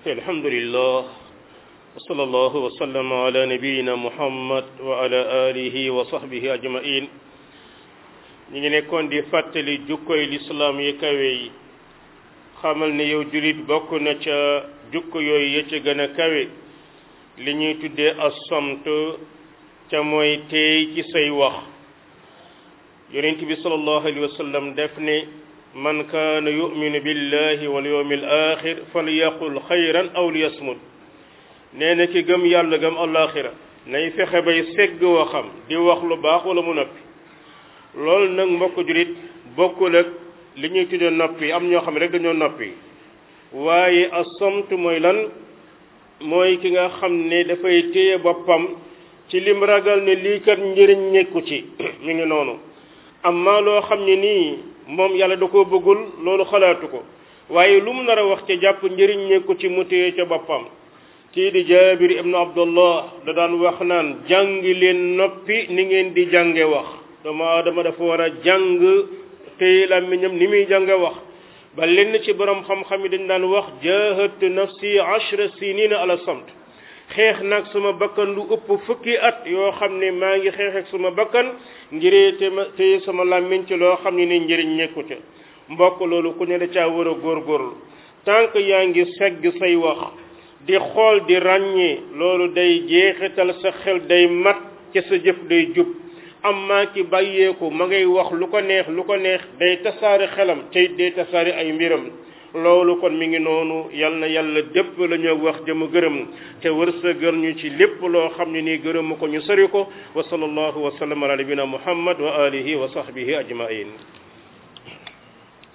الحمد لله وصلى الله وسلم على نبينا محمد وعلى آله وصحبه أجمعين ñi ngi nekkoon di fàttali jukkoy lislaam yi kawe yi xamal ne yow julit bokk na ca jukko yooyu ya ca gën a kawe li ñuy tuddee assamt ca mooy teey ci say wax yonent bi sallallahu alayhi wa sallam def ne man kaana yuminu billahi wal yawmi al axir falyaqul xayran aw liyasmut nee na ki gëm yàlla gëm alaxira nay fexe bay segg waxam di wax lu baax wala mu noppi loolu nag mbokk julit bokkul ak li ñuy tuddee noppi am ñoo xam ne rek dañoo noppi waaye assamt mooy lan mooy ki nga xam ne dafay téye boppam ci lim ragal ne lii kat njëriñ nekku ci mi ngi noonu amma loo xam ne nii moom yàlla da koo bëggul loolu xalaatu ko waaye lu mu nar a wax ca jàpp njëriñ nekku ci mu téye ca boppam kii di jaabir ibnu abdullah da daan wax naan jàngi leen noppi ni ngeen di jànge wax doomu aadama dafa war a jàng téye làmmiñam ni muy jànge wax ba lenn ci borom xam-xam yi dañ daan wax jahadtu nafsi ashra sinina ala samt xeex nag suma bakkan lu ëpp fukki at yoo xam ne maa ngi xeex ak suma bakkan ngiree te ma téye sama làmmiñ ci loo xam ne ni njëriñ nekku ca mbokk loolu ku ne da caa war a góorgóorlu tant que yaa ngi segg say wax di xool di ràññee loolu day jeexital sa xel day mat ca sa jëf day jub amma ki bàyyeeku ma ngay wax lu ko neex lu ko neex day tasaare xelam tey day tasaare ay mbiram loolu kon mi ngi noonu yal na yàlla dépp la ñu wax jëma gërëm te wërsëgal ñu ci lépp loo xam ne nii gërëmu ko ñu sori ko wa sallallahu wa sallam ala nabina muhammad wa alihi wa sahbihi ajmain